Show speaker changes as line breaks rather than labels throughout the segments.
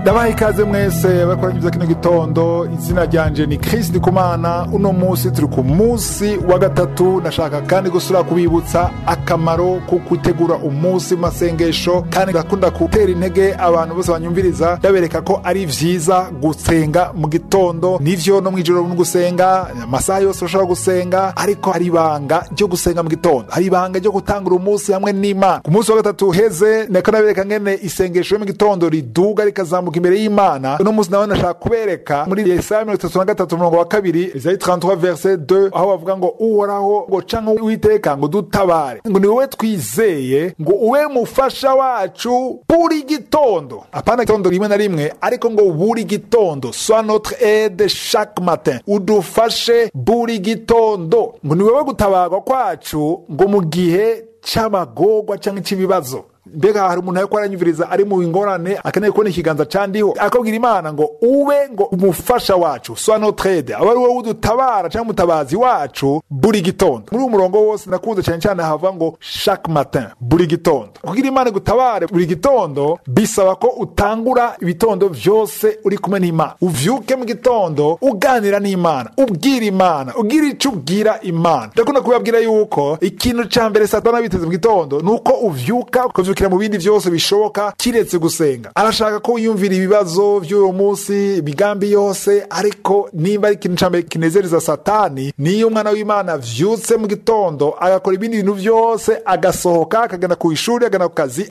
ndabaha ikaze mwese bakoranyiriza kino gitondo izina ryanje ni Chris Ndikumana uno munsi turi ku munsi wa gatatu nashaka kandi gusura kubibutsa akamaro ko gutegura umunsi masengesho kandi gakunda gutera intege abantu bose banyumviriza ndabereka ko ari vyiza gusenga mu gitondo nivyo no mwijoro no gusenga amasaha yose ushobora gusenga ariko hari ibanga ryo gusenga mu gitondo hari ibanga ryo gutangura umunsi hamwe n'Imana ku munsi wa gatatu uheze nako nabereka ngene isengesho yo mu gitondo riduga rikazamuka imbere y'Imana uno munsi nawe nashaka kubereka muri Yesaya mirongo itatu na gatatu umurongo wa kabiri Isayi 33 verset 2 aho bavuga ngo uhoraho ngo canke uwiteka ngo dutabare ngo ni wowe twizeye ngo ube mufasha wacu buri gitondo apana gitondo rimwe na rimwe ariko ngo buri gitondo sois notre aide chaque matin udufashe buri gitondo ngo ni wowe gutabarwa kwacu ngo mu gihe c'amagorwa canke c'ibibazo mbega hari umuntu ariko aranyumviriza ari mu ngorane akeneye kubona ikiganza candiho akabwira imana ngo ube ngo umufasha wacu sois notre aide aba ari wowe udutabara canke umutabazi wacu buri gitondo muri uwo murongo wose nakunze cyane cyane hava ngo chaque matin buri gitondo kugira imana igutabare buri gitondo bisaba ko utangura ibitondo vyose uri kumwe n'imana uvyuke mu gitondo uganira n'imana ubwira imana ugira ico ubwira imana ndakunda kubabwira yuko ikintu ca mbere satana biteze mu gitondo ni uko uvyuka ukavyukira mu bindi vyose bishoboka kiretse gusenga arashaka ko wiyumvira ibibazo vy'uwo munsi imigambi yose ariko nimba ari ikintu ca mbere kinezereza satani niyo umwana w'imana avyutse mu gitondo agakora ibindi bintu vyose agasohoka akagenda ku ishuri agana ku kazi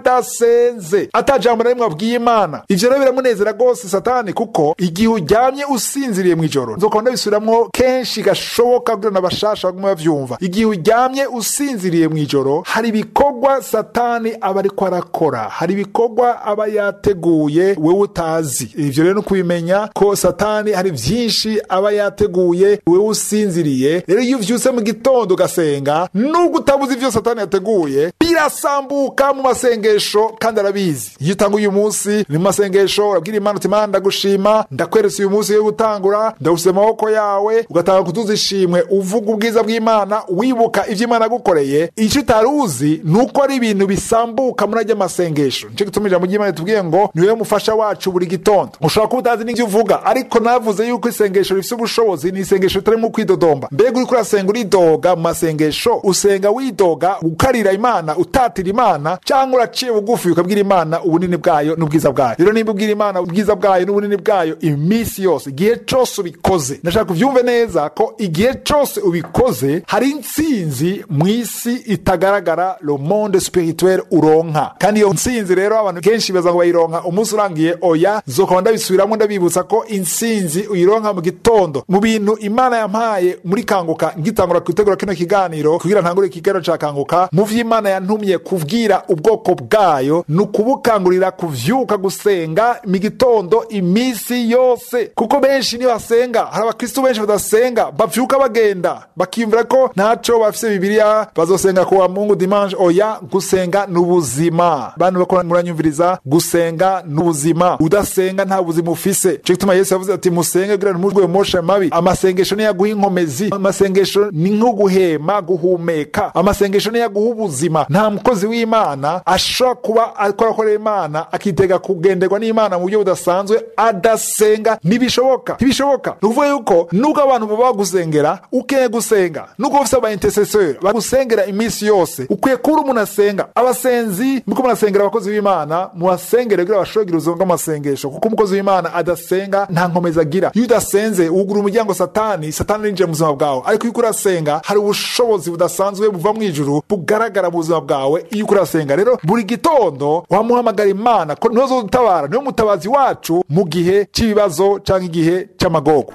adasenze atajambo na rimwe abwiye imana ivyo rero biramunezera rwose satani kuko igihe uryamye usinziriye mw'ijoro nzokora ndabisubiramwo kenshi gashoboka kugira na bashasha bagume bavyumva igihe uryamye usinziriye mw'ijoro hari ibikorwa satani aba ariko arakora hari ibikorwa aba yateguye wewe utazi ivyo rero no kubimenya ko satani hari vyinshi aba yateguye wewe usinziriye rero iyo uvyutse mu gitondo ugasenga nubwo utabuze ivyo satani yateguye birasambuka mu masengesho kandi arabizi iyo utanga uyu munsi ni mu masengesho urabwira imana uti imana ndagushima ndakweretse uyu munsi yo gutangura ndawusize amaboko yawe ugatanga kutuza ishimwe uvuga ubwiza bw'imana wibuka ivyo imana yagukoreye ico utari uzi ni uko ari ibintu bisambuka muri ajya masengesho nico gituma ijambo ry'imana tubwiye ngo niwe mufasha wacu buri gitondo ushobora kuba utazi n'ivyo uvuga ariko navuze yuko isengesho rifise ubushobozi ni isengesho ritarimo kwidodomba mbega uriko urasenga uridoga mu masengesho usenga widoga ukarira imana utatira imana cyangwa uraciye bugufi ukabwira imana ubunini bwayo n'ubwiza bwayo rero nimba ubwira imana ubwiza bwayo n'ubunini bwayo iminsi yose igihe cose ubikoze ndashaka uvyumve neza ko igihe cose ubikoze hari intsinzi mw'isi itagaragara le monde spirituel uronka kandi iyo ntsinzi rero abantu kenshi baza ngo bayironka umunsi urangiye oya nzokaba ndabisubiramwo ndabibutsa ko intsinzi uyironka mu gitondo mu bintu imana yampaye muri kanguka ngitangura gutegura kino kiganiro kugira ntangure ikiganiro ca kanguka mu vyo imana yantumye kubwira ubwoko bwayo ni ukubukangurira kuvyuka gusenga mu gitondo iminsi yose kuko benshi niyo basenga hari abakristu benshi badasenga bavyuka bagenda bakiyumvira ko ntaco bafise bibiliya bazosenga kuwa mungu dimanche oya gusenga ni ubuzima bantu bakora muranyumviriza gusenga ni ubuzima udasenga nta buzima ufise cyo gituma yesu yavuze ati musenge kugira ntimurwe moshe mabi amasengesho niyo yaguha inkomezi amasengesho ni nko guhema guhumeka amasengesho niyo yaguha ubuzima nta mukozi w'imana ashobora kuba ariko arakorera imana akitega kugenderwa n'imana mu buryo budasanzwe adasenga ntibishoboka ntibishoboka ni ukuvuga yuko nubwo abantu baba bagusengera ukeneye gusenga nubwo ufise aba intercesseur bagusengera iminsi yose ukwiye kuba uri umuntu asenga abasenzi muko murasengera abakozi b'imana mubasengere kugira bashobore kugira ubuzima bw'amasengesho kuko umukozi w'imana adasenga nta nkomezi agira iyo udasenze wugura umuryango satani satani arinjiye mu buzima bwawe ariko iyo uko urasenga hari ubushobozi budasanzwe buva mu ijuru bugaragara mu buzima bwawe iyo uko urasenga rero buri gitondo wamuhamagara imana ko niwe zodutabara niwe mutabazi wacu mu gihe cy'ibibazo cyangwa igihe cy'amagogo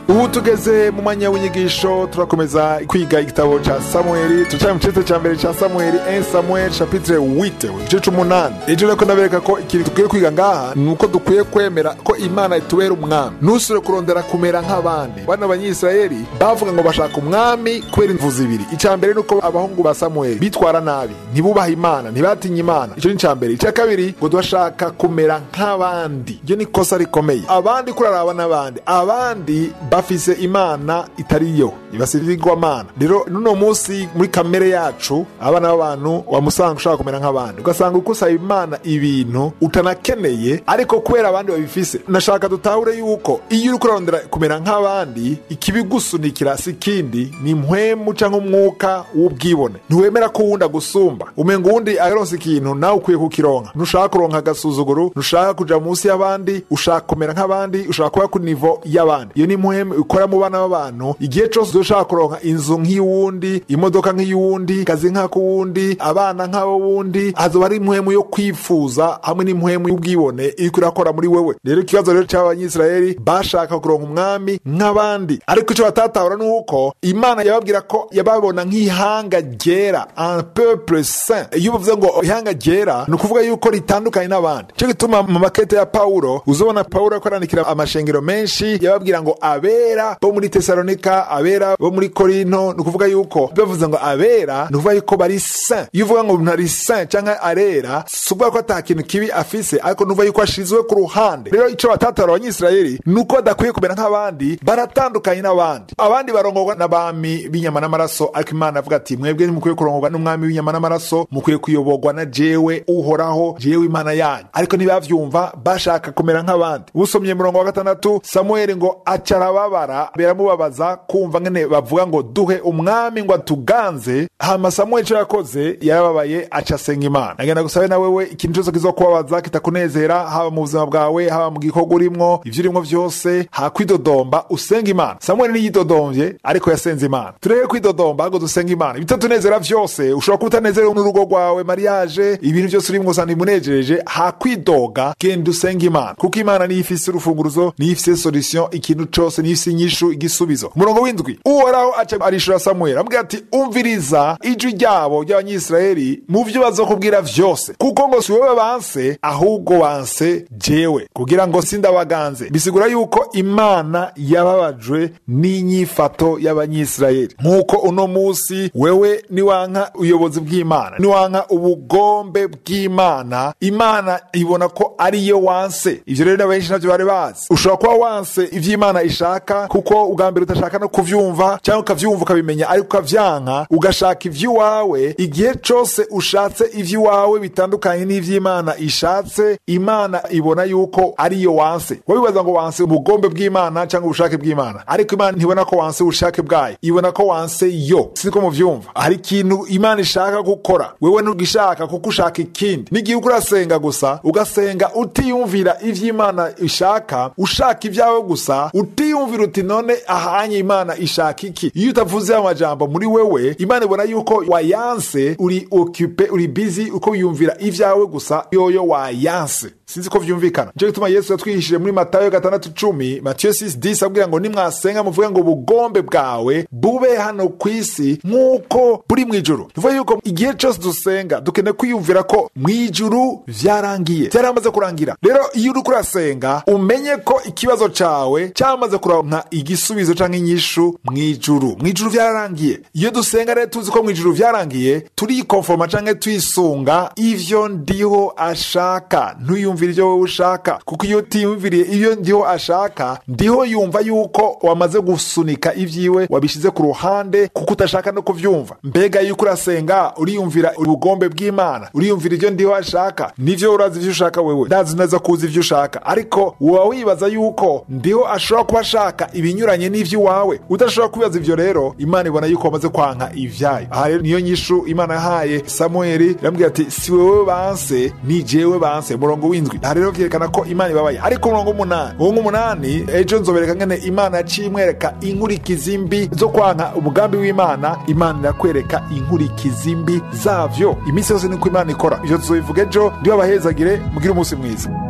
ubu tugeze mu mwanya w'inyigisho turakomeza kwiga igitabo ca samueli turacyari mu citse ca mbere ca samueli 1 samuel chapitre 8 igice c'umunani ejo reko ndabereka ko ikintu dukwiye kwiga ngaha ni uko dukwiye kwemera ko imana itubera umwami ntusubire kurondera kumera nk'abandi bano banyisirayeli bavuga ngo bashaka umwami kubera imvu zibiri icya mbere ni uko abahungu ba samueli bitwara nabi ntibubaha imana ntibatinye imana icyo ni icya mbere icya kabiri ngo bashaka kumera nk'abandi iryo ni ikosa rikomeye abandi kuraraba n'abandi abandi bafise imana itari yo ibasirigwamana rero nuno munsi muri kamere yacu abana b'abantu wamusanga ushaka kumera nk'abandi ugasanga uko usaba imana ibintu utanakeneye ariko kubera abandi babifise nashaka dutahure yuko iyo uri kurarondera kumera nk'abandi ikibigusunikira si ikindi ni mpwemu cyangwa umwuka w'ubwibone ntiwemera ko uwundi agusumba umenga uwundi aronse ikintu nawe ukwiye kukironka ntushaka kuronka agasuzuguro ntushaka kuja munsi y'abandi ushaka kumera nk'abandi ushaka kuba ku nivo y'abandi iyo ni mpwemu ikora mu bana b'abantu igihe cyose ushaka kuronka inzu nk'iy'uwundi imodoka nk'iy'uwundi kazi nk'ak'uwundi abana nk'abo wundi hazoba ari impwemu yo kwifuza hamwe n'impwemu y'ubwibone iriko irakora muri wewe rero ikibazo rero cy'abanyisirayeli bashaka kuronka umwami nk'abandi ariko icyo batatahura ni uko imana yababwira ko yababona nk'ihanga ryera un peuple saint iyo uvuze ngo ihanga ryera ni ukuvuga yuko ritandukanye n'abandi cyo gituma mu makete ya pawulo uzobona pawulo ariko arandikira amashengero menshi yababwira ngo abera bo muri tesalonika abera bo muri korinto ni ukuvuga yuko bavuze ngo abera ni ukuvuga yuko bari saint iyo uvuga ngo umuntu ari saint cyangwa arera si ukuvuga ko ata kintu kibi afise ariko nuvuga yuko ashizwe ku ruhande rero icyo batatara abanyisirayeli ni uko badakwiye kumera nk'abandi baratandukanye n'abandi abandi barongorwa n'abami b'inyama n'amaraso ariko imana avuga ati mwebwe ntimukwiye kurongorwa n'umwami w'inyama n'amaraso mukwiye kuyoborwa na jewe uhoraho jewe imana yanyu ariko ntibavyumva bashaka kumera nk'abandi usomye murongo wa gatandatu samueli ngo aca arababara biramubabaza kumva ngene bavuga ngo duhe umwami ngo atuganze hama samueli ico yakoze yarababaye aca asenga imana agenda gusabe na wewe ikintu cyose kizokubabaza kitakunezera haba mu buzima bwawe haba mu gikorwa urimwo ivyo urimwo vyose hakwidodomba usenga imana samueli niyidodomvye ariko yasenze imana tureke kwidodomba ahubwo dusenga imana ibitatunezera vyose ushobora kuba utanezerewe n'urugo rwawe mariage ibintu vyose urimwo usanga bimunejereje hakwidoga genda usenga imana kuko imana niyo ifise urufunguruzo niyo ifise solution ikintu cose niyo ifise inyishu igisubizo umurongo w'indwi uhoraho aca arishura samueli amubwira ati umviriza ijwi ryabo ry'abanyisirayeli mu vyo bazokubwira vyose kuko ngo si wowe banse ahubwo banse jewe kugira ngo sindabaganze bisigura yuko imana yababajwe n'inyifato y'abanyisirayeli nk'uko uno musi wewe niwanka ubuyobozi bw'imana niwanka ubugombe bw'imana imana ibona ko ariyo wanse ivyo rero n'abenshi navyo bari bazi ushobora kuba wanse ivyo imana ishaka kuko ubwa mbere udashaka no kuvyumva cyangwa ukavyumva ukabimenya ariko ukavyanka ugashaka ivy'iwawe igihe cose ushatse ivy'iwawe bitandukanye n'ivy'imana ishatse imana ibona yuko ariyo wanse wabibaza ngo wanse ubugombe bw'imana cyangwa ubushake bw'imana ariko imana ntibona ko wanse ubushake bwayo ibona ko wanse yo siko muvyumva hari ikintu imana ishaka gukora wewe ntugishaka kuko ushaka ikindi n'igihe uko urasenga gusa ugasenga utiyumvira ivy'imana ishaka ushaka ibyawe gusa utiyumvira uti none ahanye imana ishaka iki iyo utavuze amajambo muri wewe imana ibona yuko wayanse uri ocupe uri busy uko wiyumvira ivyawe gusa yoyo wayanse sinzi ko vyumvikana nico gituma yesu yatwihishije muri matayo gatandatu cumi matiyo 6 abwira ngo nimwasenga muvuge ngo ubugombe bwawe bube hano ku isi nk'uko buri mw'ijuru tuvuga yuko igihe cose dusenga dukeneye kwiyumvira ko mw'ijuru vyarangiye vyaramaze kurangira rero iyo uriko urasenga umenye ko ikibazo cawe cyamaze kuronka igisubizo canke inyishu mw'ijuru mw'ijuru vyararangiye iyo dusenga rero tuzi ko mw'ijuru vyarangiye turikonforma canke twisunga ivyo ndiho ashaka ntuyumve wiyumvira ivyo wowe ushaka kuko iyo utiyumviriye iyo ndiho ashaka ndiho yumva yuko wamaze gusunika ivyiwe wabishize ku ruhande kuko utashaka no kuvyumva mbega yuko urasenga uriyumvira ubugombe bw'imana uriyumvira ivyo ndiho ashaka nivyo urazi ivyo ushaka wewe ndazi neza kuzi ivyo ushaka ariko woba wibaza yuko ndiho ashobora kuba ashaka ibinyuranye n'ivy'iwawe udashobora kwibaza ivyo rero imana ibona yuko wamaze kwanka ivyayo aha rero niyo nyishu imana yahaye samueli iramubwira ati si wewe banse ni jewe banse murongo w'indwi aha rero vyerekana ko imana ibabaye ariko umurongo w'umunani uwo w'umunani ejo nzobereka ngene imana yaciye imwereka inkurikizi mbi zo kwanka umugambi w'imana imana irakwereka inkurikizi mbi zavyo iminsi yose niko imana ikora ivyo tuzobivuga ejo ndiho abahezagire mugire umunsi mwiza